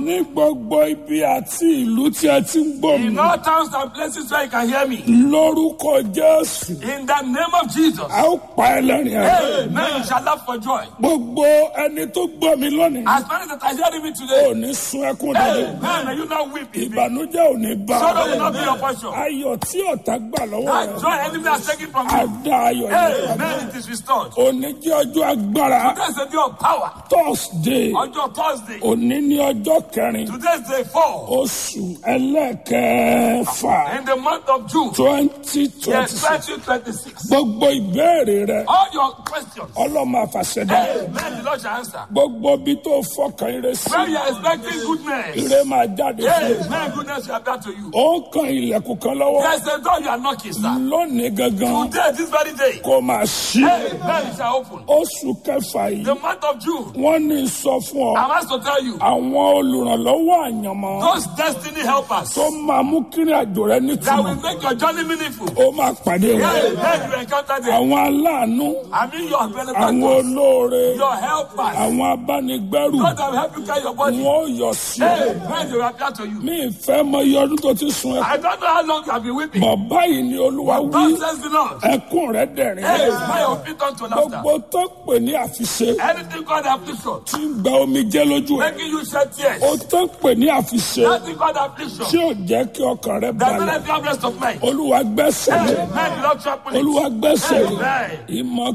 ní gbogbo ibi àti ìlú tí ẹ ti ń gbọ́ mi In all towns and places where you can hear me. lórúkọ jésù In the name of Jesus. a ó pa ẹlẹ́rìn ẹ̀. Amen. You shall laugh for joy. gbogbo ẹni tó gbọ́ mi lónìí As many that are hearing me today. ò ní sun ẹkún dàdé Amen. May you not weep. in me. ìbànújẹ́ ò ní bá Sorrow will not be your portion. ayọ̀ tí ọ̀tá gbà lọ́wọ́ That rẹ̀ joy enemy has taken from á you. dá ayọ̀ yẹn Amen. It is restored. òní jẹ́ ọjọ́ agbára Today's the day of power. thursday On your Thursday. òní ní ọjọ́ kẹrin Today's day four. oṣù ẹlẹ́kẹ̀ẹ́fà In the month of June. twenty twenty Yes, six 2026. gbogbo ìbéèrè rẹ All your questions. ọlọ́mọ àfàṣẹdá Amen. The Lord shall answer. gbogbo ibi tó fọkàn ire sí When you are expecting goodness. ire máa jáde fún Amen. Goodness shall appear to you. ó ń kan ilẹ̀kùn kan lọ́wọ́ There's a door you are knocking, sir. lónìí gangan Today, this very day. kó máa ṣí Amen. It shall open. oṣù kẹfà yìí The month of June. wọ́n ní sọ fún ọ I'm asked to tell you. àwọn olùrànlọ́wọ́ àyànmọ́ Those destiny helpers tó máa mú kírin àjò rẹ that nítumọ̀ will make your journey meaningful. ó máa pàdé wọn Amen. You encounter them. àwọn aláàánú I mean your àwọn benefactors. olóore Your helpers. àwọn abánigbẹ́rù God that will help you carry your body. wọn ò yọ sí ọ Amen. They will appear to you. mi ìfẹ́ mọ iye ọdún tó ti sun ẹkún I don't know how long you have been weeping. bọ̀ báyìí ni olúwa wí God says the Lord. ẹkún rẹ dẹ̀rín Hey, smile your feet unto laughter. gbogbo tó pè ní àfiṣe Anything God affliction, tí ń gba omi jẹ́ lójú ẹ making you shed tears. ó tó pè ní àfiṣe Anything God affliction, tí ò jẹ́ kí ọkàn rẹ that balẹ̀ will have rest of mind. olúwa gbẹ́sẹ̀ lé Amen. You don't trample it. olúwa gbẹ́sẹ̀ lé Amen. ìmọ̀